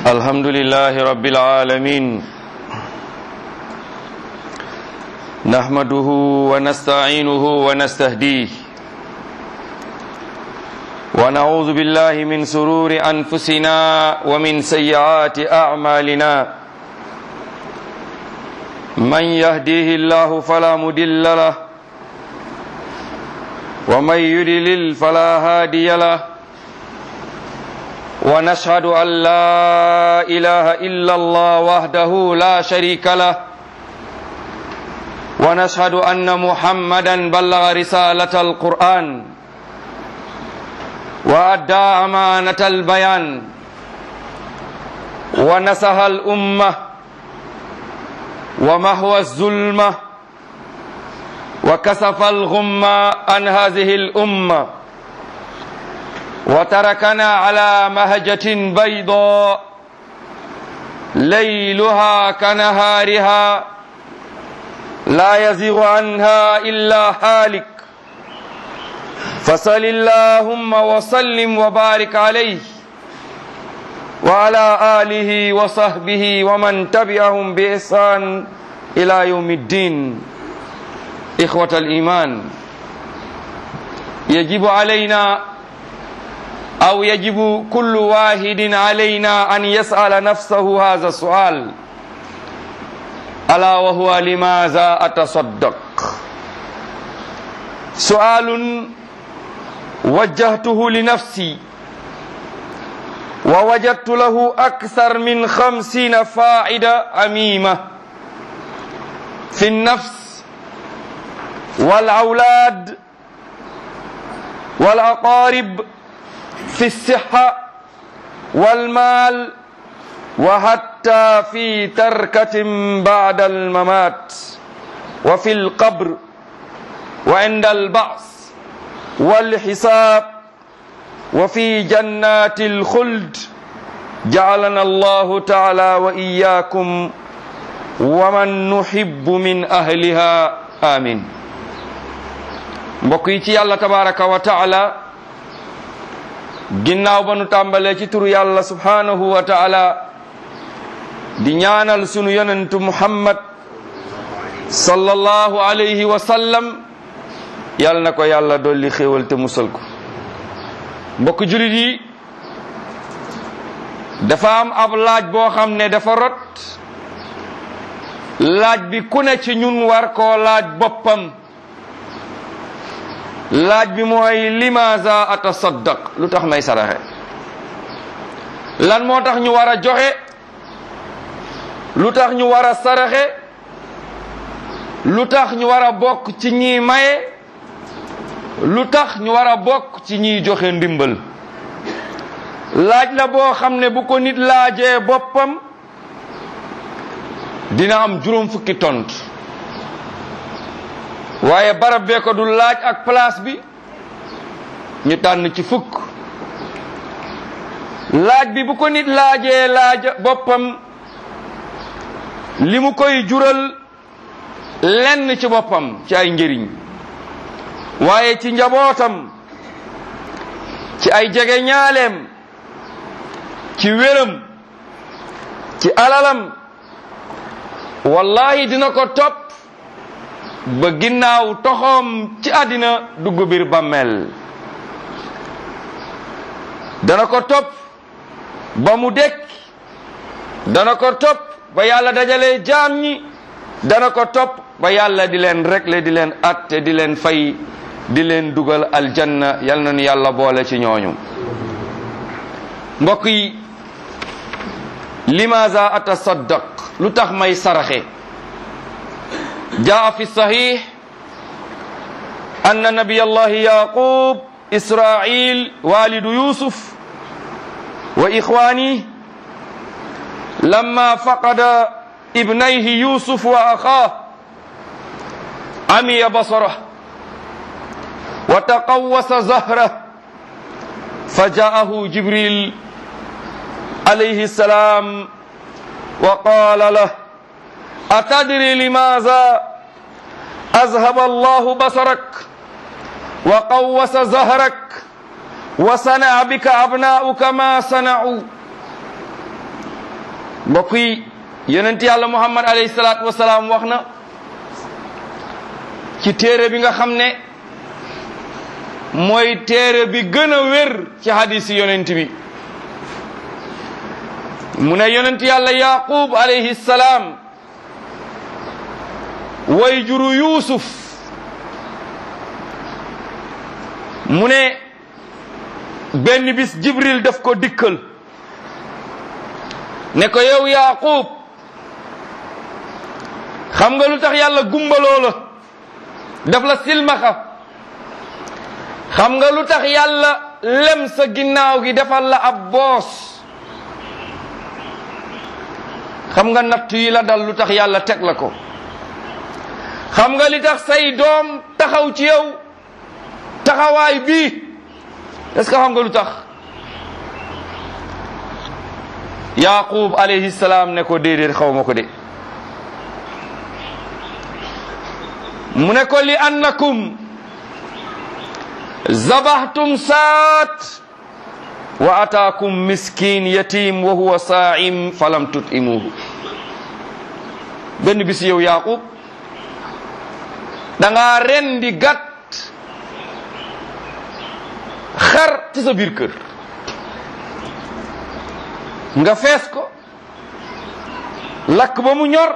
الحمد لله رب العالمين نحمده ونستعينه ونستهديه ونعوذ بالله من سرور أنفسنا ومن سيئات أعمالنا من يهديه الله فلا مدل له ومن يدلل فلا هادي له ونشهد أن لا إله إلا الله وحده لا شريك له ونشهد أن محمدا بلغ رسالة القرآن وأدى أمانة البيان ونسها الأمة ومهوى الظلمة وكسف الغمة عن هذه الأمة وتركنا على مهجة بيضاء ليلها كنهارها لا يزيغ عنها إلا هالك فصل اللهم وسلم وبارك عليه وعلى آله وصحبه ومن تبعهم بإحسان إلى يوم الدين إخوة الإيمان يجب علينا أو يجب كل واحد علينا أن يسأل نفسه هذا السؤال ألا وهو لماذا أتصدق سؤال وجهته لنفسي ووجدت له أكثر من خمسين فائدة عميمة في النفس والأولاد والأقارب في الصحة والمال وحتى في تركة بعد الممات وفي القبر وعند البعث والحساب وفي جنات الخلد جعلنا الله تعالى وإياكم ومن نحب من أهلها آمين بقيتي الله تبارك وتعالى ginnaaw ba nu tàmbalee ci turu yàlla subhanahu wa taala di ñaanal sunu yonentu muhammad sallallahu alayhi wa sallam yàlla na ko yàlla dolli xéewal te musal ko mbokk julit yi dafa am ab laaj boo xam ne dafa rot laaj bi ku ne ci ñun war koo laaj boppam laaj bi mooy limaza atasaddaq lu tax may saraxe lan moo tax ñu war a joxe lu tax ñu war a saraxe lu tax ñu war a bokk ci ñiy maye lu tax ñu war a bokk ci ñiy joxe ndimbal laaj la boo xam ne bu ko nit laajee boppam dina am juróom fukki tont waaye barab bee ko du laaj ak place bi ñu tànn ci fukk laaj bi bu ko nit laajee laaj boppam li mu koy jural lenn ci boppam ci ay njëriñ waaye ci njabootam ci ay jege ñaaleem ci wéram ci alalam wallahi dina ko topp ba ginnaaw toxoom ci àddina dugg biir bàmmeel dana ko topp ba mu dekk dana ko topp ba yàlla dajale jaam ñi dana ko topp ba yàlla di leen rekle di leen atte di leen fay di leen dugal aljanna yal na nu yàlla boole ci ñooñu mbokk yi limaza atasaddaq lu tax may saraxe جاء في الصحيح أن نبي الله يعقوب إسرائيل والد يوسف وإخوانه لما فقد ابنيه يوسف وأخاه عمي بصره وتقوس زهره فجاءه جبريل عليه السلام وقال له أتدري لماذا أذهب الله بصرك وقوس زهرك وصنع بك أبناؤك ما صنعوا mbokk yi yonent yàlla muhammad alayhi salaatu wasalaam wax na ci téere bi nga xam ne mooy téere bi gën a wér ci hadisi yonent bi mu ne yonent yàlla yaqub alayhi salaam way juru yuusuf mu ne benn bis jibril daf ko dikkal ne ko yow yaqub xam nga lu tax yàlla gumbaloo la daf la silmaxa xam nga lu tax yàlla lem sa ginnaaw gi defal la ab boos xam nga natt yi la dal lu tax yàlla teg la ko xam nga li tax say doom taxaw ci yow taxawaay bii est-ce que xam nga lu tax yaqub alayhi salaam ne ko déedéet xaw ma ko de mu ne ko li annakum zabahtum saat wa ataakum miskin yatim wa huwa saa'im falam tut'imuhu benn bis yow yaqub da ngaa rendi gàtt xar ci sa biir kër nga fees ko lakk ba mu ñor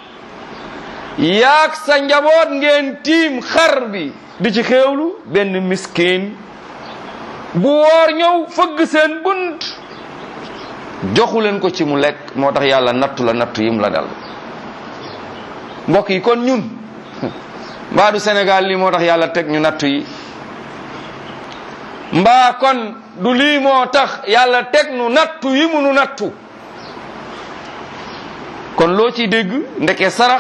yaag sa njaboot ngeen tiim xar bi di ci xéewlu benn miskin bu woor ñëw fëgg seen bunt joxu leen ko ci mu lekk moo tax yàlla nattu la nattu yim la dal mbokk yi kon ñun mbaa du Sénégal lii moo tax yàlla teg ñu nattu yi mbaa kon du lii moo tax yàlla teg nu nattu yi mu nu nattu kon loo ciy dégg ndeke sarax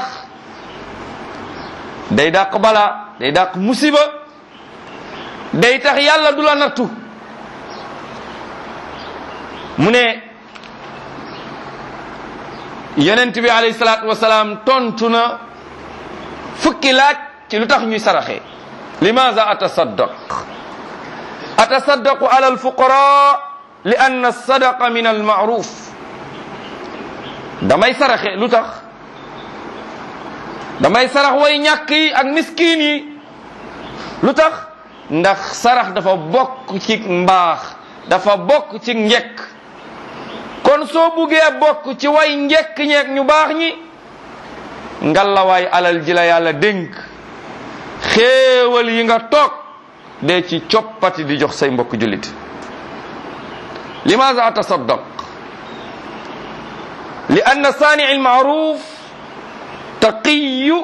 day dàq balaa day dàq musiba day tax yàlla du la nattu mu ne yonent bi alayhi salaatu wasalaam tontu na fukki laaj ci lu tax ñuy saraxe limaza atasaddaq atasaddaqu ala alfuqara li anna sadaqa min almaaruf damay saraxe lu tax damay sarax way ñàkk yi ak miskin yi lu tax ndax sarax dafa bokk ci mbaax dafa bokk ci njekk kon soo buggee bokk ci way njekk ñeek ñu baax ñi ngalawaay alal ji la yàlla dénk xéewal yi nga toog dee ci coppati di jox say mbokk jullit limaza atasaddaq li anna saani almaaruf taqiyu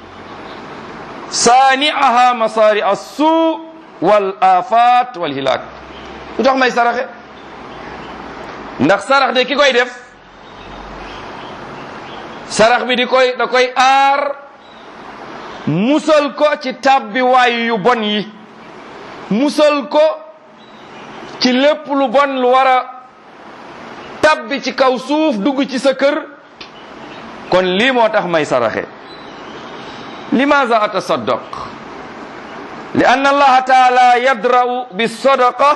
saaniaha masaari assuu wal afat wal hilaak lu tax may saraxe ndax sarax de ki koy def sarax bi di koy da koy aar musal ko ci tabbi waay yu bon yi musal ko ci lépp lu bon lu war a tabbi ci kaw suuf dugg ci sa kër kon lii moo tax may saraxe limaza atasaddaq li anna allaha taala yadra'u bisadaqa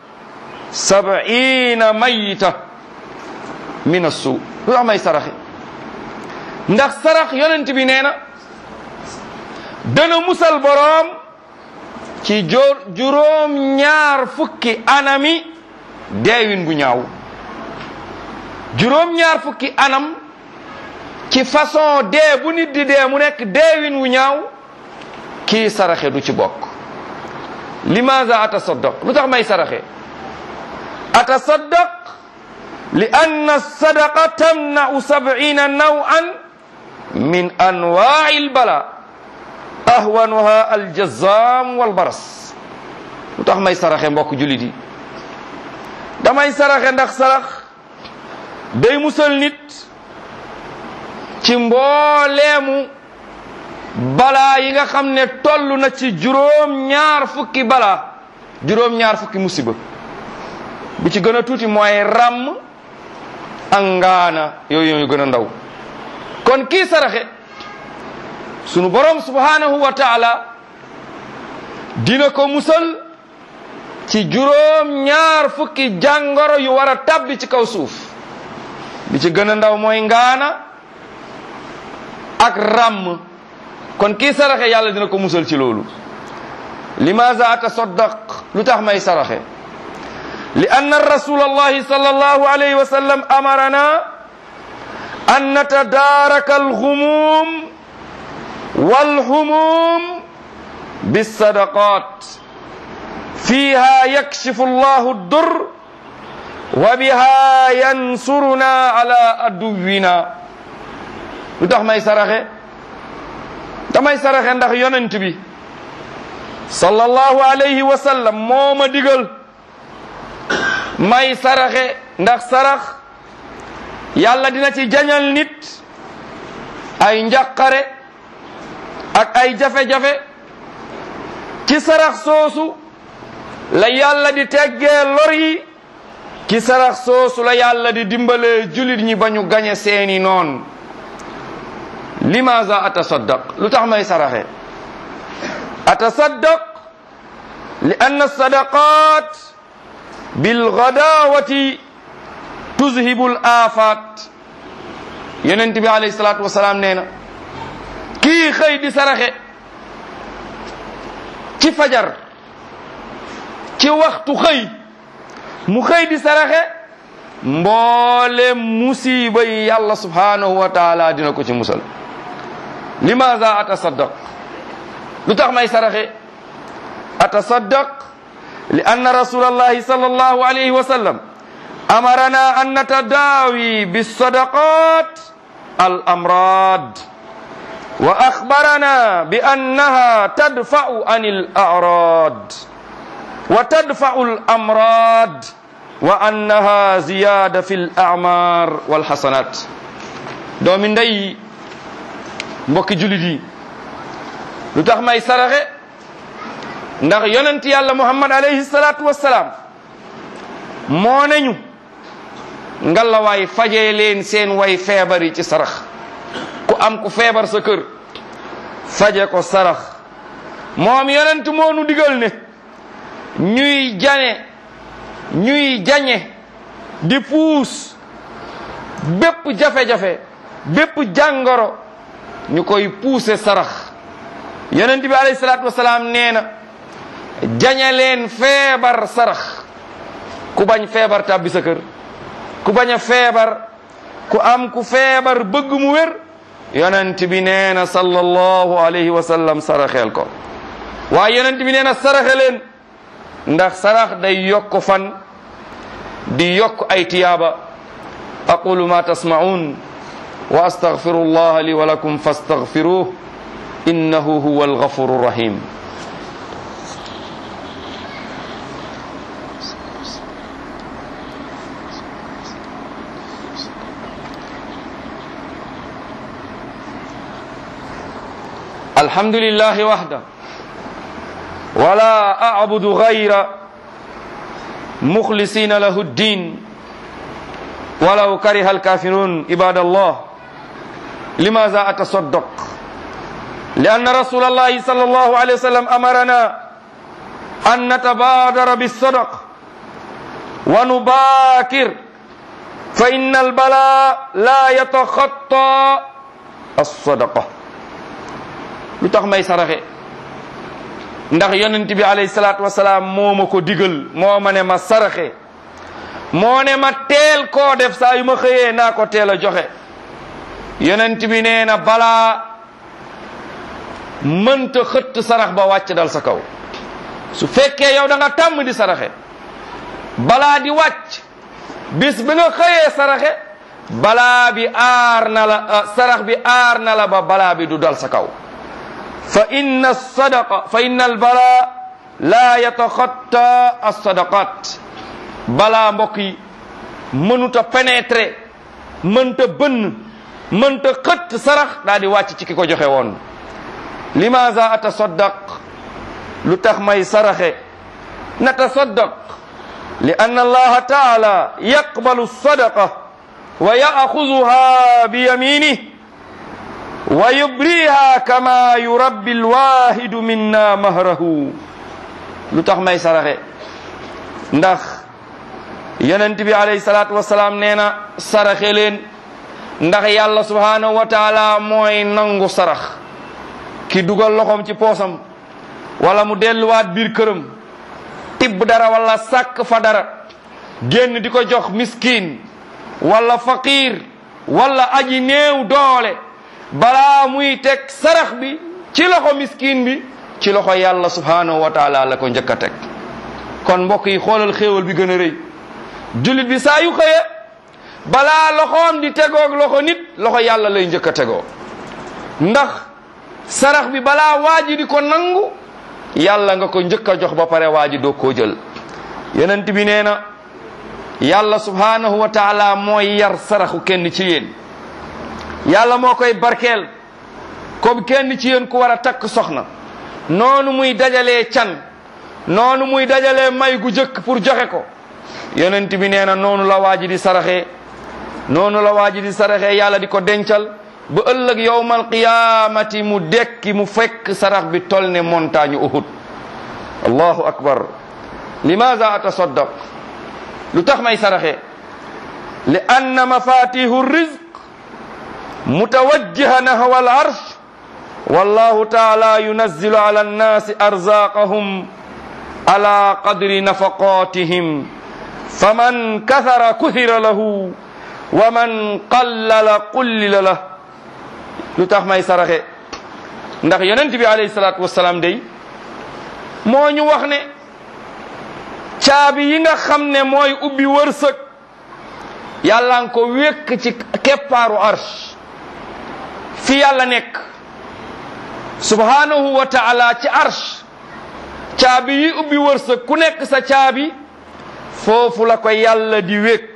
sab'ina mayita min assu lu tax may saraxe ndax sarax yonent bi nee na dana musal boroom ci jor juróom ñaar fukki anami deewin bu ñaaw juróom ñaar fukki anam ci façon dee bu nit di dee mu nekk deewin wu ñaaw kii saraxe du ci bokk limaza atasaddaq lu tax may saraxe atasaddaq li anna sadaqa tamna'u sab'ina naw'an min anwa'i albala ahwanuha aljazam walbaras lu tax may saraxe mbokk jullit yi damay saraxe ndax sarax day musal nit ci mbooleemu balaa yi nga xam ne toll na ci juróom ñaar fukki balaa juróom ñaar fukki musiba bi ci gën a tuuti mooy ràmm ak ngaana yooyu yooyu gën a ndaw kon kii saraxe sunu borom subhanahu wa taala dina ko musal ci juróom ñaar fukki jàngoro yu war a tabbi ci kaw suuf bi ci gën a ndaw mooy ngaana ak ràmm kon kii saraxe yàlla dina ko musal ci loolu limaza atasaddaq lu tax may saraxe li anna rasul allahi sallallahu alayhi wa sallam amarana an natadaaraka alxumum walhumum bisadaqat fiha yakshifu allahu dur wa biha yansuruna ala aduwina lu tax may saraxe damay saraxe ndax yonent bi sallallahu alayhi wa sallam moo ma digal may saraxe ndax sarax yàlla dina ci jañal nit ay njàqare ak ay jafe-jafe ci sarax soosu la yàlla di teggee lor yi ci sarax soosu la yàlla di dimbalee julit ñi ba ñu gañe seeni noon limaza atasaddaq lu tax may saraxe atasaddaq li anna sadaqat bilgadawati tuzhibu l afat yonent bi alayhi salatu wasalaam nee na kii xëy di saraxe ci fajar ci waxtu xëy mu xëy di saraxe mboole musiba yi yàlla subhanahu wa taala dina ko ci musal limaza atasaddaq lu tax may saraxe atasaddaq li anna rasul allahi sal allahu alayhi wa sallam amarana an natadawi bisadaqat al amrad wa akhbarana bi annaha tadfa'u an al a'rad wa tadfa'u al amrad wa annaha ziyada fi al a'mar wal hasanat doomi ndey mbokki julit yi lu tax may saraxe ndax yonent yàlla muhammad alayhi salatu wassalaam moo nañu ngalawaay fajee leen seen way feebar yi ci sarax ku am ku feebar sa kër faje ko sarax moom yonent moo nu digal ne ñuy jane ñuy jañe di puus bépp jafe-jafe bépp jàngoro ñu koy puuse sarax yonent bi alayhi salaatu wasalaam nee na jañe leen feebar sarax ku bañ feebar tàbbi sa kër ku bañ a feebar ku am ku feebar bëgg mu wér yonent bi nee na sallallahu alayhi wa sallam saraxeel ko waaye yonent bi nee na saraxe leen ndax sarax day yokk fan di yokk ay tiyaaba aqulu ma tasma'un wa astaghfiru allah li wa lakum fastaghfiruh innahu huwa alghafuru rahim الحمد لله وحده ولا أعبد غير مخلصين له الدين ولو كره الكافرون عباد الله لماذا أتصدق لأن رسول الله صلى الله عليه وسلم أمرنا أن نتبادر بالصدق ونباكر فإن البلاء لا يتخطى الصدقة lu tax may saraxe ndax yonent bi alayhi salaatu wasalaam moo ma ko digal moo ma ne ma saraxe moo ne ma teel koo def saa yu ma xëyee naa ko teel a joxe yonent bi nee na balaa mënta xëtt sarax ba wàcc dal sa kaw su fekkee yow da nga tàmm di saraxe balaa di wàcc bis bi nga xëyee saraxe balaa bi aar na la sarax bi aar na la ba balaa bi du dal sa kaw fa inna sadaqa fa inna albala la yataxatta alsadaqat balaa mbokk yi mënuta pénétrer mënta bënn mënta xëtt sarax daa di wàcc ci ki ko joxe woon limaza atasaddaq lu tax may saraxe natasaddaq li anna allaha taala yaqbalu sadaqa wa yaaxuduha bi yaminih wa yubriha kama yurabbi alwahidu minna mahrahu lu tax may saraxe ndax yonent bi alayhi salaatu wasalaam nee na saraxe leen ndax yàlla subhaanahu wa taala mooy nangu sarax ki dugal loxoom ci poosam wala mu delluwaat biir këram tibb dara wala sàkk fa dara génn di ko jox miskin wala faqir wala aji néew doole balaa muy teg sarax bi ci loxo miskin bi ci loxo yàlla subhaanahu wa taala la ko njëkk a teg kon mbokk yi xoolal xéewal bi gën a rëy jullit bi saa yu xëye balaa loxoom di tegoog loxo nit loxo yàlla lay njëkk a tegoo ndax sarax bi balaa waa ji di ko nangu yàlla nga ko njëkk a jox ba pare waa ji doo koo jël yonent bi nee na yàlla subhaanahu wa taala mooy yar saraxu kenn ci yéen yàlla moo koy barkeel comme kenn ci yéen ku war a takk soxna noonu muy dajalee can noonu muy dajalee may gu jëkk pour joxe ko yonent bi nee na noonu la waa ji di saraxee noonu la waa ji di saraxee yàlla di ko dencal ba ëllëg yowmal qiyaamati mu dekki mu fekk sarax bi tol ne montagne uhud allahu akbar limaza atasaddaq lu tax may saraxe li anna mafatihu rizq mutawajjiha nahwa al arsh wallahu taala yunazzilu ala annasi arzaqahum ala qadri nafaqatihim faman kathara kuthira lahu wa man qallala qullila lah lu tax may saraxe ndax yonent bi alayhi salaatu wasalaam day moo ñu wax ne caabi yi nga xam ne mooy ubbi wërsëg yàlla nga ko wékk ci keppaaru arsh fi yàlla nekk subhanahu wa taala ci arsh caabi yi ubbi wërsëg ku nekk sa caabi foofu la ko yàlla di wékk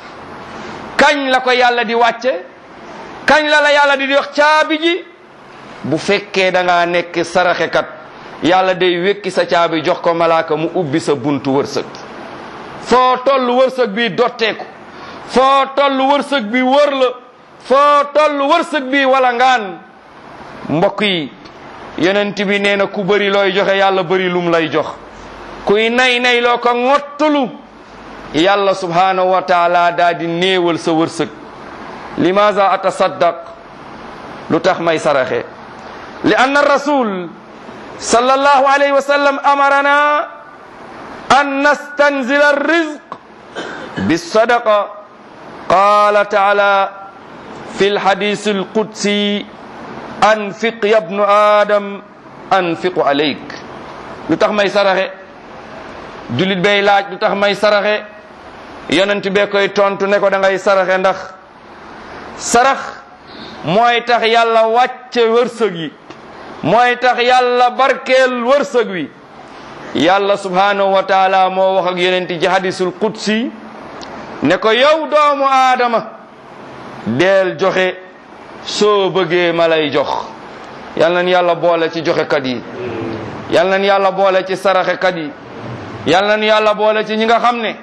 kañ la ko yàlla di wàcce kañ la la yàlla di wax caabi ji bu fekkee da ngaa nekk saraxekat yàlla day wékki sa caabi jox ko malaaka mu ubbi sa buntu wërsëg foo toll wërsëg bi dotteeku foo toll wërsëg bi wër la foo toll wërsëg bi wala ngaan mbokk yi yonent bi nee na ku bëri looy joxe yàlla bëri lum lay jox kuy nay nay loo ko ngottulu yàlla subhanahu wa taala daa di néewal sa wërsëg limaza atasaddaq lu tax may saraxe li anna rasul sallallahu alayhi wa sallam amarana an nastanzila arrizq bisadaqa qala taala fi lhadis alqudsi anfiq ya bnu adam anfiqu alayk lu tax may saraxe jullit bay laaj lu tax may saraxe yonent bee koy tontu ne ko da ngay saraxe ndax sarax mooy tax yàlla wàcce wërsëg yi mooy tax yàlla barkeel wërsëg wi yàlla subhanahu wa taala moo wax ak yonent ci hadisul qudsi ne ko yow doomu aadama deel joxe soo bëggee ma lay jox yal nañ yàlla boole ci joxekat yi yal nañ yàlla boole ci saraxekat yi yal nañ yàlla boole ci ñi nga xam ne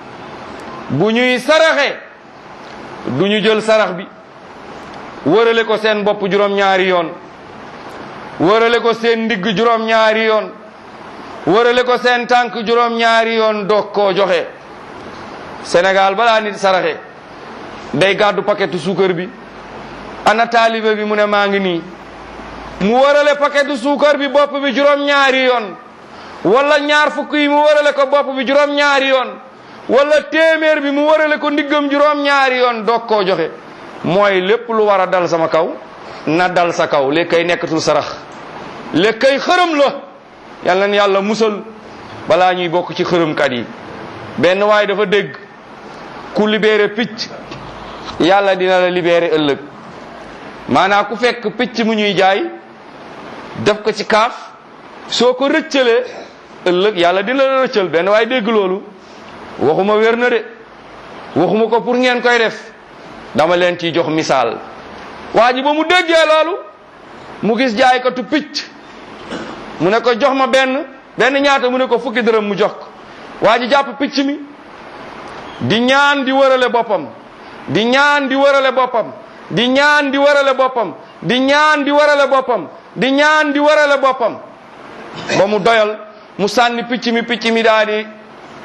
bu ñuy saraxe du ñu jël sarax bi wërale ko seen bopp juróom-ñaari yoon wërale ko seen ndigg juróom-ñaari yoon wërale ko seen tànk juróom-ñaari yoon doog koo joxe Sénégal balaa nit saraxe day gàddu paquetu suukar bi ana taalibe bi mu ne maa ngi nii mu wërale paquetu suukar bi bopp bi juróom-ñaari yoon wala ñaar fukk yi mu wërale ko bopp bi juróom-ñaari yoon wala téeméer bi mu wërale ko ndiggam juróom-ñaari yoon doog koo joxe mooy lépp lu war a dal sama kaw na dal sa kaw léegi kay nekkatul sarax léegi kay xërëm la yal na yàlla musal balaa ñuy bokk ci xërëmkat yi benn waaye dafa dégg ku libéré picc yàlla dina la libéré ëllëg maanaam ku fekk picc mu ñuy jaay def ko ci kaaf soo ko rëccalee ëllëg yàlla dina la rëccal benn waaye dégg loolu waxuma wér na de waxuma ko pour ngeen koy def dama leen ciy jox misaal waa ji ba mu déggee loolu mu gis jaay ko tu picc mu ne ko jox ma benn benn ñaata mu ne ko fukki dërëm mu jox ko waa ji jàpp picc mi di ñaan di wërale boppam di ñaan di wërale boppam di ñaan di wërale boppam di ñaan di wërale boppam di ñaan di wërale boppam ba mu doyal mu sànni picc mi picc mi daa di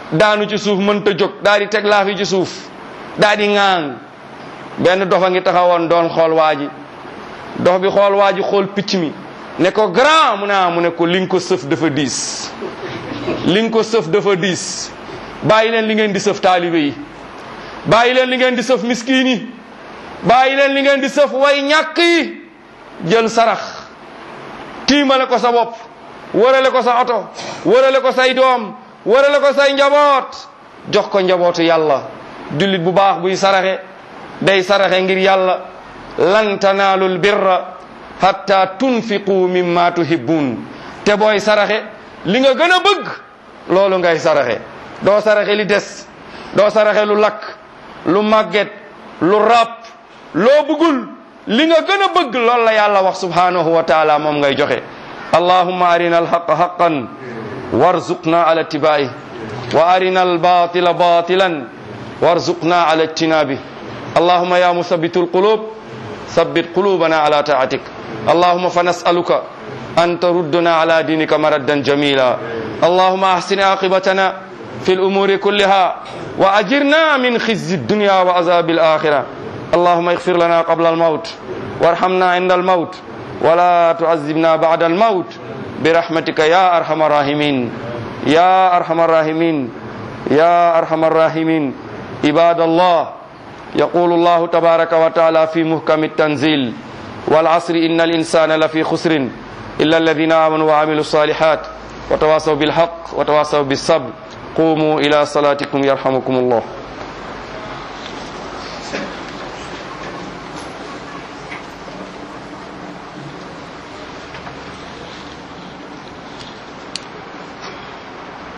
daanu ci suuf mënta jóg daal di teg laaf yi ci suuf daal di ŋaang benn dofa ngi taxawoon doon xool waa ji dox bi xool waa ji xool picc mi ne ko grand mu ne ah mu ne ko li nga ko sëf dafa diis li nga ko sëf dafa diis bàyyi leen li ngeen di sëf taalibe yi bàyyi leen li ngeen di sëf miskiin yi bàyyi leen li ngeen di sëf way ñàkk yi jël sarax tiimale ko sa bopp wërale ko sa oto wërale ko say doom wërale ko say njaboot jox ko njabootu yàlla jullit bu baax buy saraxe day saraxe ngir yàlla lan tanaalul birra hatta tunfiqu mimma tuhibbun te booy saraxe li nga gën a bëgg loolu ngay saraxe doo saraxe li des doo saraxe lu lakk lu màgget lu ràpp loo bëggul li nga gën a bëgg loolu la yàlla wax subhanahu wa taala moom ngay joxe allahumma arina alhaqa haqan warzuqna ala ittiba'i wa arina albatila batilan warzuqna ala ijtinabi allahumma ya musabbitu alqulub ثبت قلوبنا على طاعتك اللهم فنسألك أن تردنا على دينك مردا جميلا اللهم أحسن عاقبتنا في الأمور كلها وأجرنا من خزي الدنيا وعذاب الآخرة اللهم اغفر لنا قبل الموت وارحمنا عند الموت ولا تعذبنا بعد الموت برحمتك يا أرحم الراحمين يا أرحم الراحمين يا أرحم الراحمين عباد الله يقول الله تبارك وتعالى في محكم التنزيل والعصر إن الإنسان لفي خسر إلا الذين آمنوا وعملوا الصالحات وتواصوا بالحق وتواصوا بالصبر قوموا إلى صلاتكم يرحمكم الله